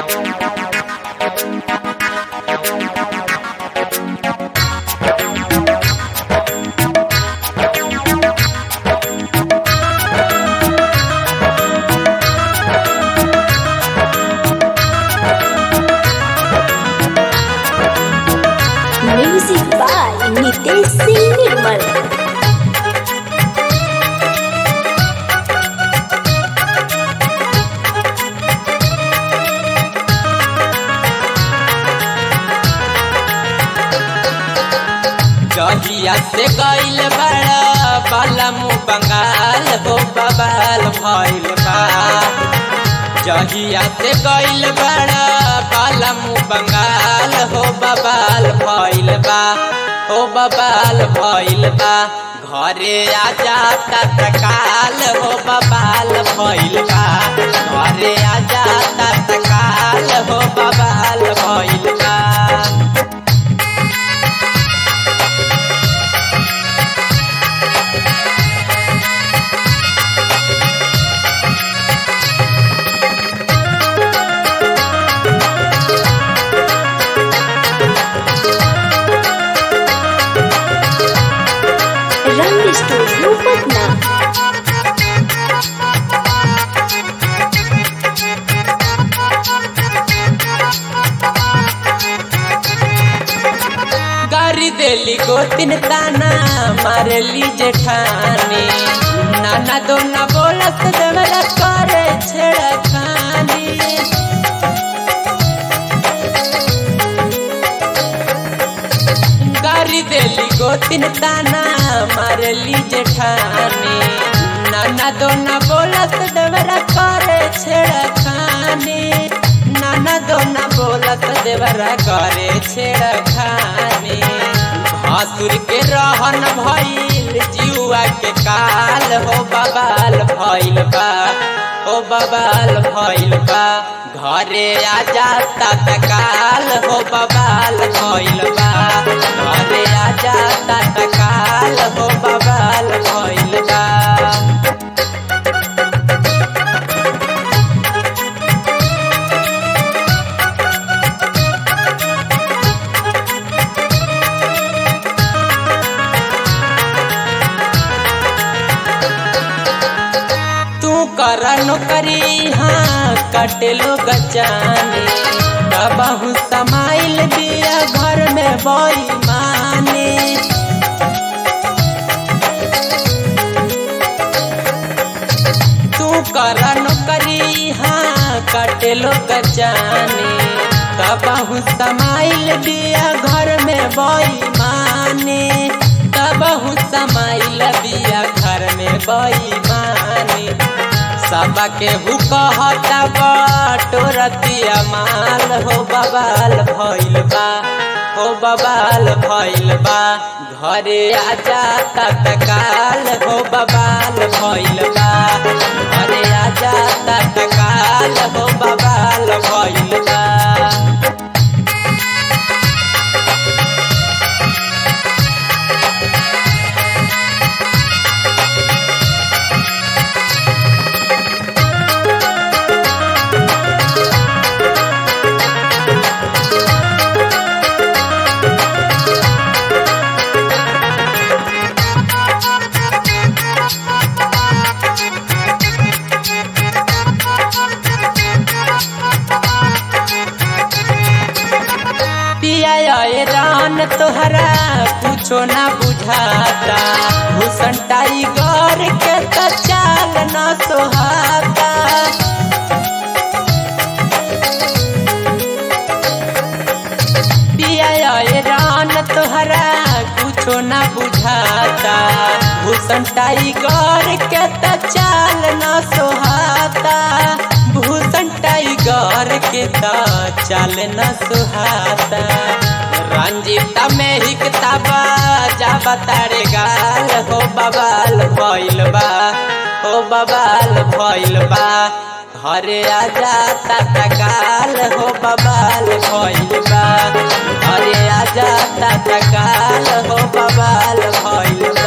music by Nitesh Singh Nirmal जहिया से गईल बड़ा बालमु बंगाल हो बबाल भइल बा जहिया से गईल बड़ा बालमु बंगाल हो बबाल भइल बा हो बबाल भइल बा घरे आजा तत्काल हो बबाल भइल बा घरे आजा तत्काल हो बबाल भइल बा रंग स्टूडियो पटना गारी देली गोतिन ताना मारली जेठानी नाना दो न बोलत देवरा करे छेड़खानी गारी देली गोतिन ताना मारली जेठानी नाना दो न बोलत देवरा करे छेड़खानी नाना दो न बोलत देवरा करे छेड़खानी भासुर के रहन भइल जुआ के काल हो बबाल भइल बा हो बबाल भइल बा घरे आजा तत्काल हो बबाल भइल बा घरे आजा तत्काल हो बबाल भइल बा तू कर नौकरी हाँ कटेलो गचाने कबहू समाइल बिया घर में बोई माने तू कर नौकरी हाँ कटेलो गचाने कबहू समाइल बिया घर में बोई माने कबहू समाइल बिया घर में बोई माने सबके हु कहता बटोरतिया माल हो बबाल भइल बा हो बबाल भइल बा घरे आजा तत्काल हो बबाल भइल बा घरे आजा तत्काल हो बबाल भइल बा पिया ये रान तोहरा कुछो ना बुझाता भूषण टाइगर के तो चाल न सोहाता पिया ये रान तोहरा कुछो ना बुझाता भूषण टाइगर के तो चाल न सोहाता भूषण टाइगर के तो चाल न सुहाता रंजीता में ही किताबा जा बतारे गाल हो बबाल भइल बा हो बबाल भइल बा घरे आजा तत्काल हो बबाल भइल बा घरे आजा तत्काल हो बबाल भइल बा